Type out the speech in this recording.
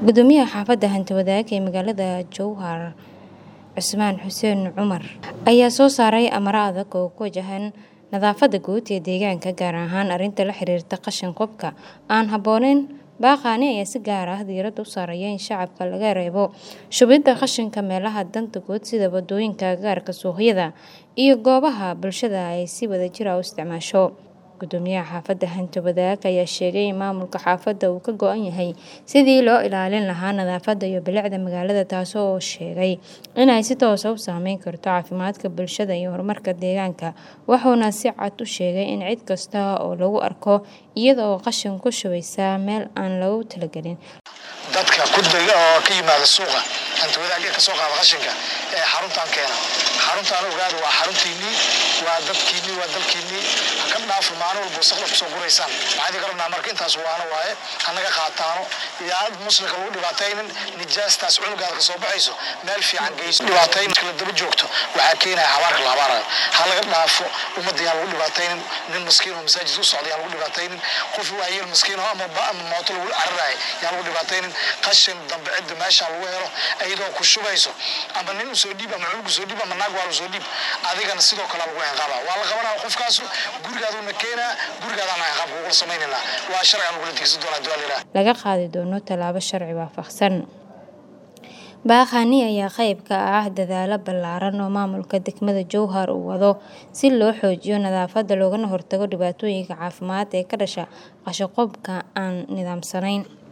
gudoomiyaha xaafadda hanti-wadaag ee magaalada jowhar cusmaan xuseen cumar ayaa soo saaray amaro adag oo ku wajahan nadaafadda guud ee deegaanka gaar ahaan arrinta la xiriirta qashin qubka aan habbooneyn baaqaani ayaa si gaar ah diiradda u saaraya in shacabka laga reebo shubidda qashinka meelaha danta guud sida wadooyinka gaarka suuqyada iyo goobaha bulshada ay si wadajir ah u isticmaasho gudoomiyaha xaafadda hanti-wadaag ayaa sheegay in maamulka xaafadda uu ka go-an yahay sidii loo ilaalin lahaa nadaafadda iyo bilicda magaalada taasi oo sheegay inay si toosa u saameyn karto caafimaadka bulshada iyo horumarka deegaanka wuxuuna si cad u sheegay in cid kasta oo lagu arko iyada oo qashin ku shubaysa meel aan lagu talagelin dadka kudayga oo ka yimaada suuqa hanti-wadaagga ka soo qaada qashinka ee xaruntan keena xaruntaan ogaada waa xaruntiinnii waa dadkiinnii waa dalkiinnii haka dhaafo maalin walba wasaqda kusoo guraysaan waxaan idin rabnaa marka intaas waana waaye hanaga qaataano idaacad muslimka lagu dhibaataynin nijaastaas cunugaada kasoo baxayso meel fiican geyso dhibaatayn kala daba joogto waxaa keenaya habaarka la habaarayo ha laga dhaafo ummadda yaan lagu dhibaataynin nin maskiin oo masaajid u socda yaan lagu dhibaataynin qof waayeel maskiin oo ama ama mooto lagu cararayo yaan lagu dhibaataynin qashin dambe cidda meesha lagu helo iyadoo ku shubayso ama nin usoo dhiib ama cunug usoo dhiib ama naag waa usoo dhiib adigana sidoo kale lagu ciqaaba waa la qabanaya qofkaas gurigaaduna keenaa gurigaadana ciqaab kugula samaynayna waa sharciga lagula digsan doonaa duwaalilaa laga qaadi doono tallaabo sharci waafaqsan baaqani ayaa qayb ka ah dadaalo ballaaran oo maamulka degmada jowhar uu wado si loo xoojiyo nadaafadda loogana hortago dhibaatooyinka caafimaad ee ka dhasha qashin qubka aan nidaamsanayn